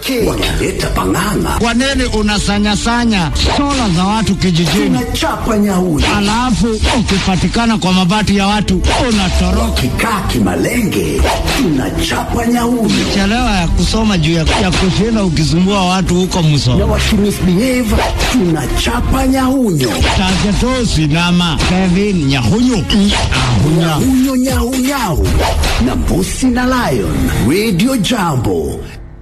wakileta pang'ang'a Kwa nini unasanyasanya sola za watu kijijini, tunachapa nyauri alafu ukipatikana kwa mabati ya watu unatoroka? kikaa kimalenge tunachapa nyauri Chelewa ya kusoma juu ya, ya kushinda ukisumbua watu huko na msoma wakimisbehave tunachapa nyaunyo Tagetosi nama Kevin Nyahunyu Ahunya. nyaunyo nyaunyau na mbusi na lion radio jambo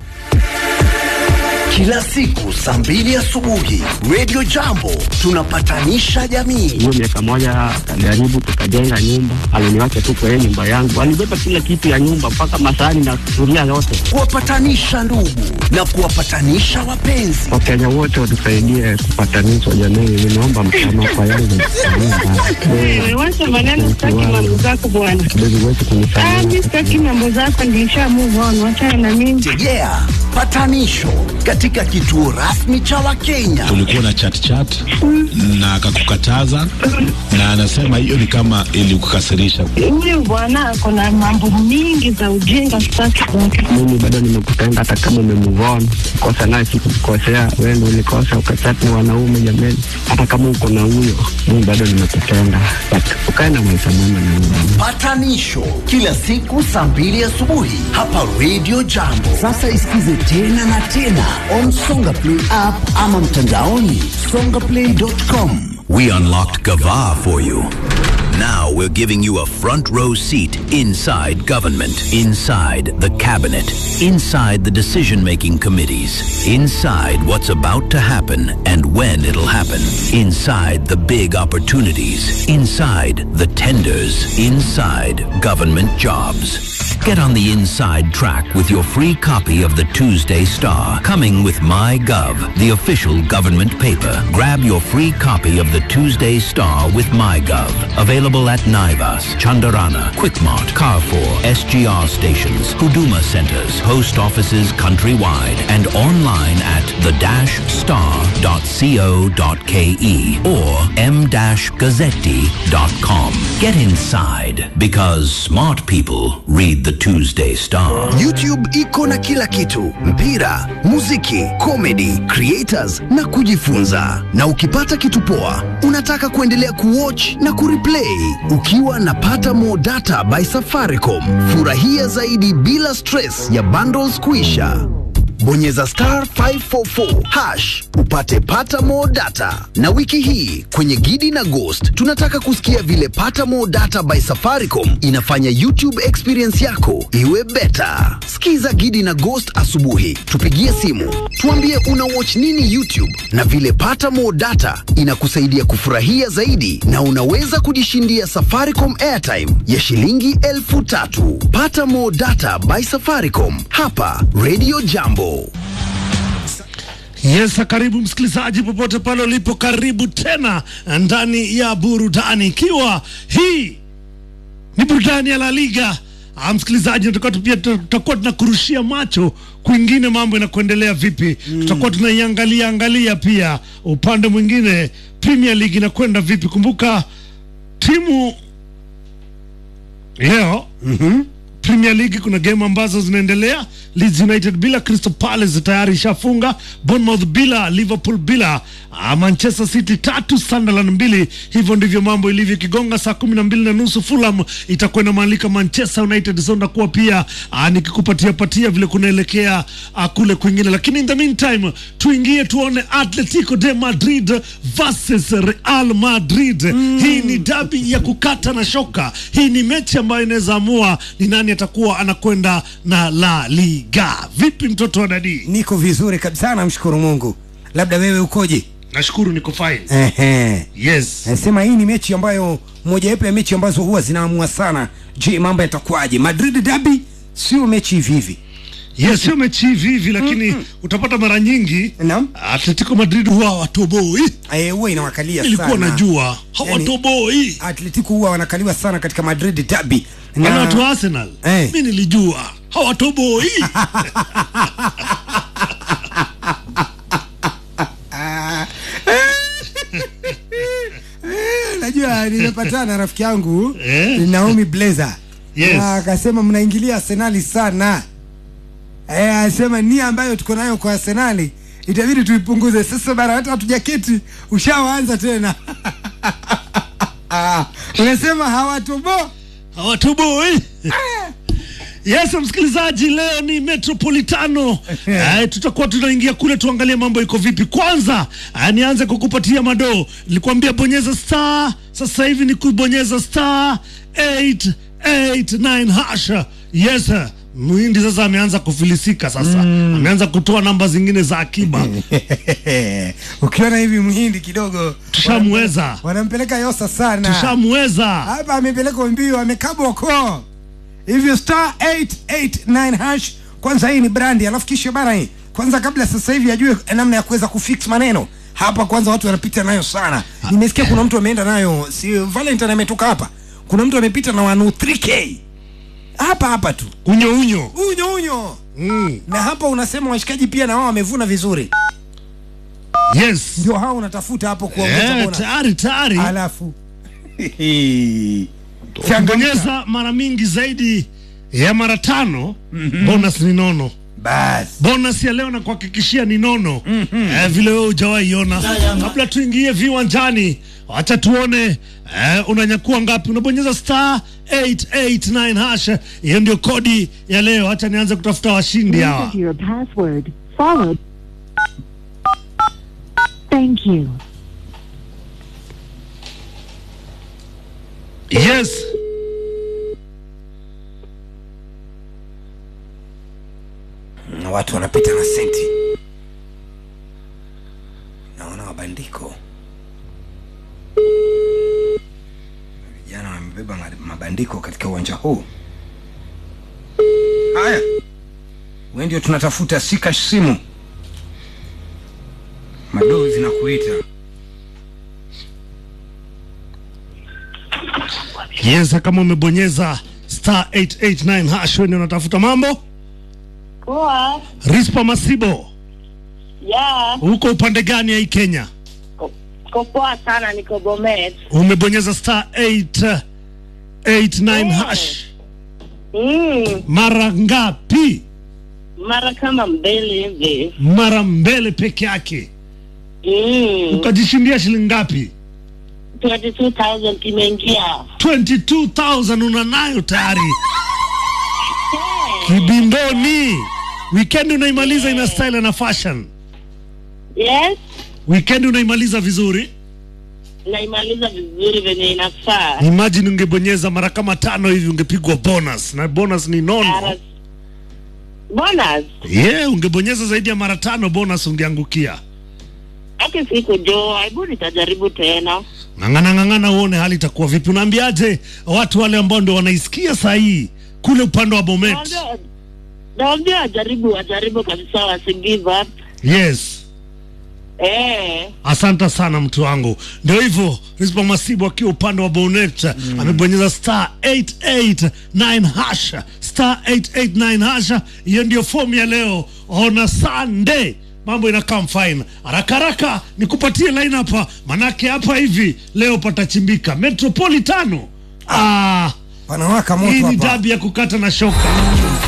kila siku saa mbili asubuhi radio jambo tunapatanisha jamii hiyo miaka moja akajaribu tukajenga nyumba, aliniwacha tu kwa yeye nyumba yangu, alibeba kila kitu ya nyumba mpaka masahani na sufuria yote. kuwapatanisha ndugu na kuwapatanisha wapenzi Wakenya wote watusaidie kupatanishwa jamii, ninaomba msamaha kwa yale Wewe wacha maneno, sitaki mambo zako bwana. kidogo wetu Ah, kunisamehe. mimi sitaki mambo zako, nilisha move on, wachana na mimi. tegea patanisho katika kituo rasmi cha wakenya ulikuwa na chat chat na akakukataza na anasema hiyo ni kama ilikukasirisha. Huyu bwana ako na mambo mingi za ujinga, sitaki kwake. Mimi bado nimekupenda hata kama umemuvon kosa naye sikukukosea, wewe ndio ulikosa ukachati na wanaume jameni. Hata kama uko na huyo, mimi bado nimekupenda, but ukae na maisha mema na mimi. patanisho kila siku saa mbili asubuhi hapa radio jambo sasa isikize tena na tena on songa play app ama mtandaoni songaplay.com We unlocked Gava for you. Now we're giving you a front row seat inside government, inside the cabinet, inside the decision making committees, inside what's about to happen and when it'll happen, inside the big opportunities, inside the tenders, inside government jobs. Get on the inside track with your free copy of the Tuesday Star, coming with MyGov, the official government paper. Grab your free copy of the Tuesday Star with MyGov. Available at Naivas, Chandarana, Quickmart, Carrefour, SGR stations, Huduma centers, post offices countrywide, and online at the-star.co.ke or m-gazzetti.com. Get inside because smart people read the Tuesday Star. youtube iko na kila kitu mpira muziki comedy creators na kujifunza na ukipata kitu poa unataka kuendelea kuwatch na kureplay ukiwa na pata more data by safaricom furahia zaidi bila stress ya bundles kuisha bonyeza star 544 hash upate pata more data na wiki hii kwenye gidi na ghost tunataka kusikia vile pata more data by safaricom inafanya youtube experience yako iwe beta skiza gidi na ghost asubuhi tupigie simu tuambie una watch nini youtube na vile pata more data inakusaidia kufurahia zaidi na unaweza kujishindia safaricom airtime ya shilingi elfu tatu pata more data by safaricom hapa radio jambo Yes, karibu msikilizaji popote pale ulipo, karibu tena ndani ya burudani, ikiwa hii ni burudani ya La Liga. Ah, msikilizaji, tutakuwa tu- pia tutakuwa tunakurushia macho kwingine, mambo inakuendelea vipi. Tutakuwa tunaiangalia angalia pia upande mwingine, Premier League inakwenda vipi. Kumbuka timu leo Premier League kuna game ambazo zinaendelea. Leeds United bila Crystal Palace tayari ishafunga. Bournemouth bila, Liverpool bila, ah, Manchester City tatu, Sunderland mbili. Hivyo ndivyo mambo ilivyo. Kigonga saa kumi na mbili na nusu Fulham itakuwa inamaalika Manchester United. So ndakuwa pia ah, nikikupatia patia vile kunaelekea ah, kule kwingine, lakini in the meantime tuingie tuone Atletico de Madrid versus Real Madrid. Hii ni dabi ya kukata na shoka. Hii ni mechi ambayo inaweza amua ni nani atakuwa anakwenda na La Liga. Vipi mtoto wa dadi? Niko vizuri kabisa, namshukuru Mungu. Labda wewe ukoje? Nashukuru niko fine. Ehe. Yes. Nasema hii ni mechi ambayo mojawapo ya mechi ambazo huwa zinaamua sana. Je, mambo yatakuwaje? Madrid derby sio mechi hivi hivi. Yes, sio mechi hivi hivi lakini utapata mara nyingi Naam. Atletico Madrid huwa hawatoboi. Eh, huwa inawakalia Nilikuwa sana. najua hawatoboi. Atletico huwa wanakaliwa sana katika Madrid derby. Wale watu wa Arsenal. Eh. Mimi nilijua hawatoboi. Najua nimepatana na rafiki yangu Eh. Naomi Blazer. Yes. Na akasema mnaingilia Arsenali sana. eh, asema nia ambayo tuko nayo kwa Arsenali itabidi tuipunguze sasa bara hata hatujaketi ushawaanza tena unasema hawatobo hawatubui yes msikilizaji leo ni metropolitano uh, tutakuwa tunaingia kule tuangalie mambo iko vipi kwanza uh, nianze kukupatia madoo nilikwambia bonyeza star sasa hivi ni kubonyeza star 889 hasha yes sir. mwindi sasa ameanza kufilisika sasa ameanza kutoa namba zingine za akiba ukiona hivi mhindi kidogo tushamweza wanampeleka yosa sana tushamweza hapa amepelekwa mbio amekabwa koo hivyo star 889 hash kwanza hii ni brandi alafu kisha bana hii kwanza kabla sasa hivi ajue namna ya kuweza kufix maneno hapa kwanza watu wanapita nayo sana nimesikia kuna mtu ameenda nayo si valentine ametoka hapa kuna mtu amepita na wanu 3k hapa hapa tu unyo unyo unyo unyo mm. na hapa unasema washikaji pia na wao wamevuna vizuri yes ndio hao unatafuta hapo kuongeza eh, bona tayari tayari alafu ukibonyeza mara mingi zaidi ya mara tano mm-hmm. bonus ni nono basi bonus ya leo nakuhakikishia ni nono mm-hmm. eh, vile wewe hujawahi iona kabla tuingie viwanjani wacha tuone eh, unanyakua ngapi unabonyeza star 889 hash hiyo ndio kodi ya leo hacha nianze kutafuta washindi hawa Enter your password, followed. Thank you. yes na watu wanapita na senti naona mabandiko vijana wamebeba ma- mabandiko katika uwanja huu haya we ndio tunatafuta sika simu madoo zinakuita yes kama umebonyeza star 889 hash wewe ndio unatafuta mambo Poa. rispa masibo Ya, huko upande gani ya hii kenya ko poa sana niko Bomet. umebonyeza star 889 hash Mm, mara ngapi mara kama mbili hivi. mara mbele peke yake Mm, ukajishindia shilingi ngapi 22,000 kimeingia. 22000 una nayo tayari kibindoni wikendi unaimaliza ina style na fashion Yes, wikendi unaimaliza vizuri naimaliza vizuri venye inafaa. imagine ungebonyeza mara kama tano hivi ungepigwa bonus na bonus ni nono Ara- Bonus, yeah, ungebonyeza zaidi ya mara tano bonus ungeangukia hata siku jo, hebu nitajaribu tena. ng'ang'ana ng'ang'ana uone hali itakuwa vipi unaambiaje watu wale ambao ndio wanaisikia saa hii kule upande wa bomet Naambia- Naambia wajaribu, wajaribu kabisa, wasi give up. yes Eh, asante sana mtu wangu ndio hivyo rispa masibu akiwa upande wa bonet mm. amebonyeza star 889 hasha star 889 hasha hiyo ndio fomu ya leo ona sunday mambo inakaa fine haraka haraka nikupatie line hapa manake hapa hivi leo patachimbika metropolitano ah, panawaka hii moto ni hapa dabi ya kukata na shoka